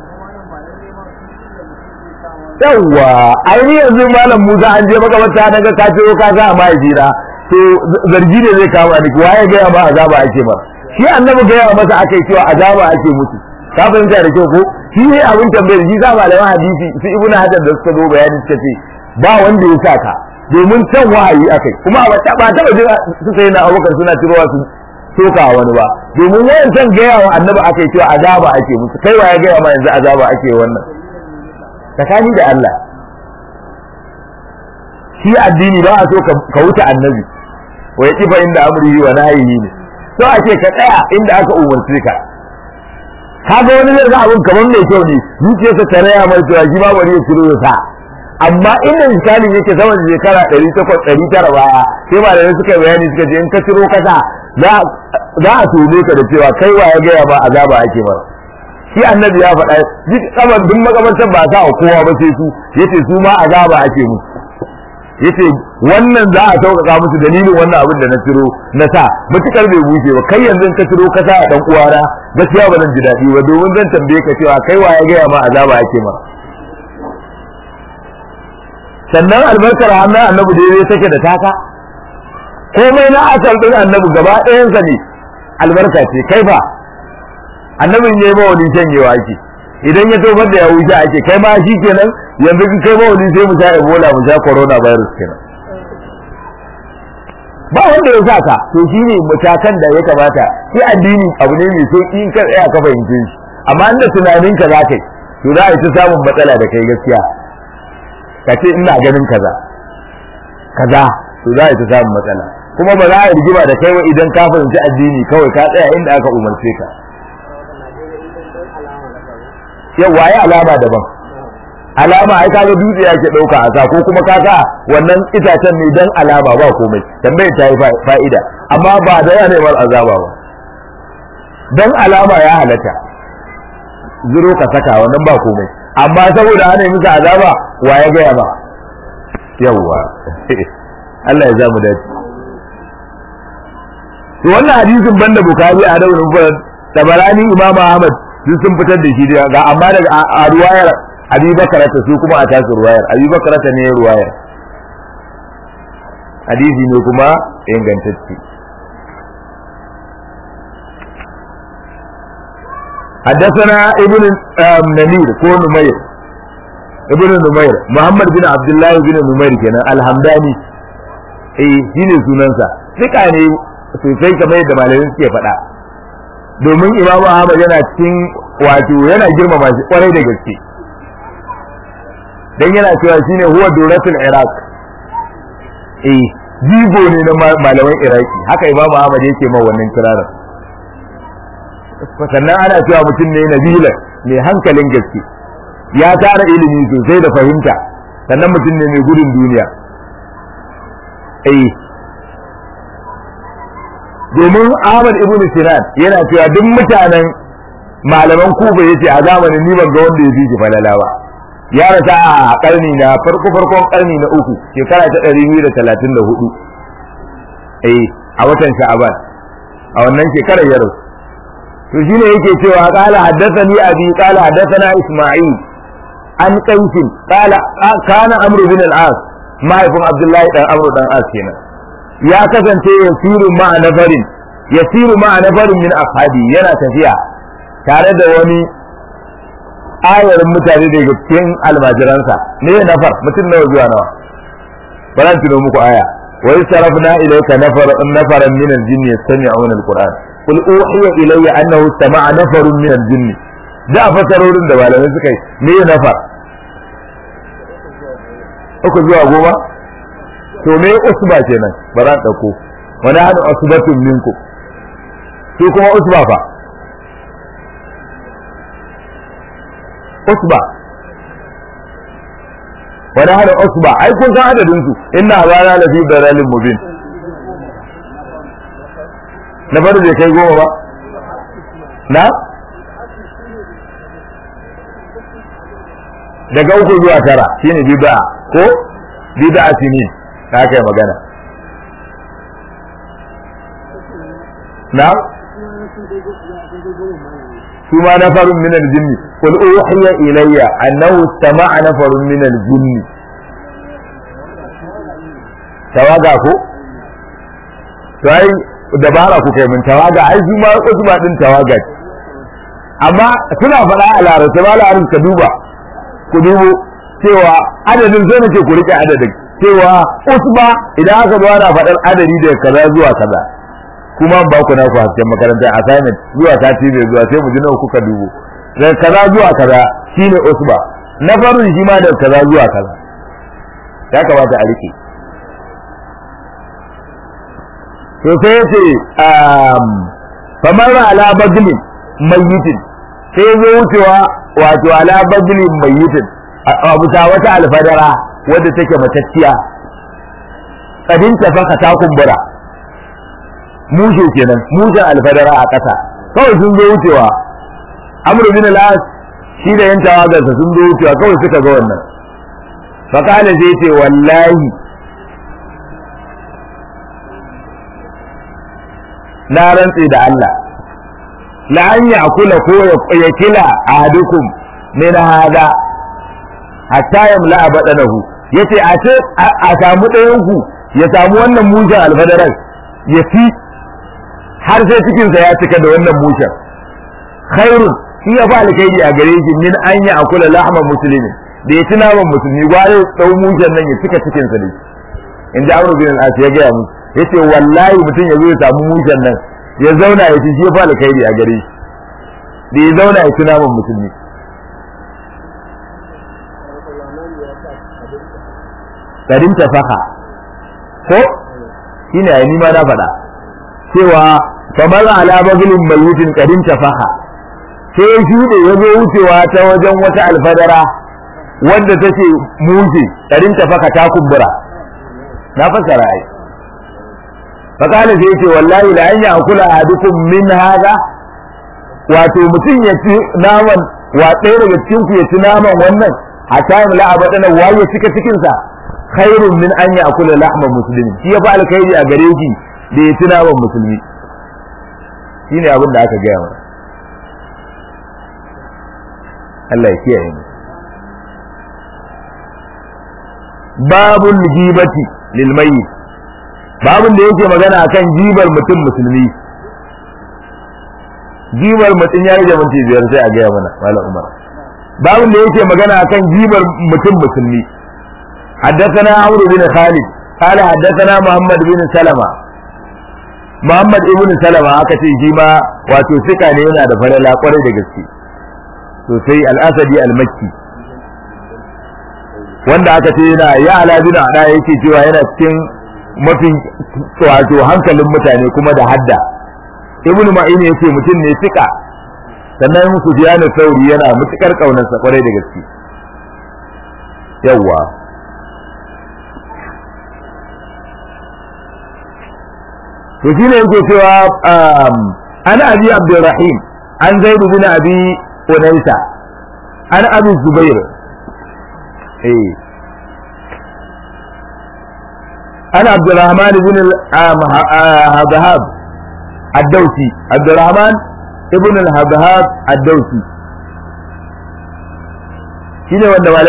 yawwa ai ni yanzu malam Musa an je makabarta na ga ka ciro ka ga mai jira to zargi ne zai kama ni waye ga ya ma azaba ake ma shi annabi ga ya masa akai cewa azaba ake musu ka fahimta da kyau ko shi ne abin tambayar shi sa malaman hadisi su ibnu hajar da suka zo bayani suka ce ba wanda ya saka domin can wahayi akai kuma ba ta ba taba jira su sai na abubakar suna cirowa su soka wani ba domin wayan san gaya wa annabi akai cewa azaba ake musu kai wa ya gaya ma yanzu azaba ake wannan tsakani da Allah shi addini ba a so ka wuce annabi wa ya kifa inda amrihi wa nahyihi ne so ake ka tsaya inda aka umarce ka kaga wani zai ga abin kamar mai kyau ne zuciyarsa ta raya mai cewa shi ba bari ya ciro ya sa amma inda misalin yake sama da shekara ɗari takwas ɗari tara baya sai ba da suka bayani suka ce in ka ciro kasa za a tone ka da cewa kai wa ya gaya ba azaba ake ba shi annabi ya faɗa duk kamar duk makamantar ba sa kowa ba sai su yace su ma azaba ake musu yace wannan za a sauƙaƙa musu dalilin wannan abin da na ciro na sa mutukar bai bushe ba kai yanzu ka ciro ka sa a dan uwana gaskiya ba zan ji daɗi ba domin zan tambaye ka cewa kai wa ya gaya ma azaba ake ma sannan albarkar hannun annabi da ya take da taka komai na asal din annabi gaba ɗayansa ne albarka ce kai fa annabin yayi ba wani shanyewa ake idan ya tofar da ya wuce ake kai ma shi kenan yanzu in kai ba wani sai mu sha ebola mu sha corona virus kenan ba wanda ya sa ka to shi ne matakan da ya kamata shi addini abu ne mai sauki in ka tsaya ka fahimce shi amma inda tunaninka za ka yi to za a yi ta samun matsala da kai gaskiya ka ce ina ganin kaza kaza to za a yi ta samun matsala kuma ba za a rigima da kai wa idan ka fahimci addini kawai ka tsaya inda aka umarce ka yau waye alama daban alama ai kaga dutse yake dauka a sa ko kuma kaga wannan itacen ne dan alama ba komai tambayar ta yi fa'ida amma ba da yana neman azaba ba dan alama ya halatta zuro ka saka wannan ba komai amma saboda ana yi musu azaba wa ya gaya ba yawwa Allah ya za mu dace to wannan hadisin banda bukari a da wurin tabarani imamu ahmad duk sun fitar da shi ga amma daga a ruwayar abi bakarata su kuma a tasu ruwayar abi bakarata ne ruwayar hadisi ne kuma ingantacce حدثنا ابن نمير كو نمير ابن نمير محمد بن عبد الله بن نمير كان الحمداني eh shine sunansa duka ne sosai kamar yadda malamin suke faɗa domin Imam Ahmad yana cikin wato yana girmama shi kwarai da gaske dan yana cewa shine huwa duratul iraq eh jigo ne na malaman iraki haka Imam Ahmad yake ma wannan kirarin sannan ana cewa mutum ne nabila mai hankalin gaske ya tara ilimi sosai da fahimta sannan mutum ne mai gudun duniya eh domin Ahmad ibn Sinan yana cewa duk mutanen malaman Kuba yace a zamanin ni ban ga wanda ya fi shi falala ba ya rasa a karni na farko farkon karni na uku shekara ta 234 eh a watan Sha'aban a wannan shekarar ya rasu to shine yake cewa qala haddathani abi qala haddathana isma'il an qaisin qala kana amru bin al-as mahaifin abdullahi dan amru dan as kenan ya kasance yasiru ma'a nafarin yasiru ma'a nafarin min ashabi yana tafiya tare da wani ayarin mutane daga cikin almajiransa ne nafar mutum nawa zuwa nawa bari tuno muku aya wa sarafna ilayka nafar nafaran min al-jinn yastami'una al-qur'an qul uhiya ilayya annahu istama'a nafarun min al-jinn da fasarorin da malamai suka yi me nafar uku zuwa goma to me usba kenan ba za dauko wani hadu usbatun minku su kuma usba fa usba wani hadu usba ai kun san adadin su inna abana la fi dalalin mubin na bari bai kai goma ba na daga uku zuwa tara shine bid'a ko bid'a sinin ta kai magana na su ma nafarun min al-jinni qul uhiya ilayya annahu istama'a nafarun min al-jinni tawaga ko to ai dabara ku kai mun tawaga ai su ma su ma din tawaga amma suna faɗa a larabci ba larabci ka duba ku dubo cewa adadin zai nake ku rike adadin cewa usba idan aka zo ana faɗar adadi daga kaza zuwa kaza kuma ba ku na ku hasken makarantar assignment zuwa sati mai zuwa sai mu ji nawa kuka dubo daga kaza zuwa kaza shine usba na farin shi ma daga kaza zuwa kaza ya kamata a rike to sai ya ce kamar ala baglin mayyitin sai zo wucewa wato ala baglin mayyitin a bisa wata alfadara wadda take matacciya kadin tafaka ta kumbura mushe kenan mushen alfadara a ƙasa kawai sun zo wucewa amru bin al-as shi da yan tawagarsa sun zo wucewa kawai suka ga wannan fakala zai ce wallahi na rantse da Allah la an ya'kula ko ya kila ahadukum min hada hatta yamla badanahu yace a ce a samu ɗayan ku ya samu wannan mushen alfadaran ya fi har sai cikin sa ya cika da wannan mushen khairun shi ya fa alkhairi a gare shi min an ya akula lahma muslimin da ya ci naman musulmi gware dau mushen nan ya cika cikin sa ne in ji amru bin al-as ya gaya mu yace wallahi mutum ya zo ya samu mushen nan ya zauna ya ci shi ya fa alkhairi a gare shi da ya zauna ya ci naman musulmi garin tafaha ko shine ai ni ma na faɗa cewa kamar ala bagulin mayyutin garin tafaha sai shi da ya zo wucewa ta wajen wata alfadara wanda take mushe ɗarin ta faka ta kumbura na fassara ai fakala sai yace wallahi la an yakula ahadukum min hada wato mutum ya ci naman wa ɗaya daga cikin ku ya ci naman wannan hatta la abadana waye cika cikin sa khairun min an yakula lahma muslimin shi ya fa alkhairi a gare shi da ya ci naman musulmi shine abin da aka gaya mana Allah ya kiyaye mu babul gibati lil mayyit babun da yake magana akan jibar mutum musulmi jibar mutum ya rage minti biyar sai a gaya mana malam umar babun da yake magana akan jibar mutum musulmi حدثنا عمرو بن خالد قال حدثنا محمد بن سلمة محمد ابن سلمة aka ce shi ma wato sika ne yana da falala kwarai da gaske sosai al-asadi al-makki wanda aka ce yana ya ala bin ada yake cewa yana cikin mafi wato hankalin mutane kuma da hadda ibnu ma'in yace mutum ne sika sannan sufyan sauri yana mutukar kaunarsa kwarai da gaske yawwa to shine yake cewa an abi abdurrahim an zaid bin abi unaysa an abi zubair eh an abdurrahman bin al-habhab ad-dawsi abdurrahman ibn al-habhab ad-dawsi shine wanda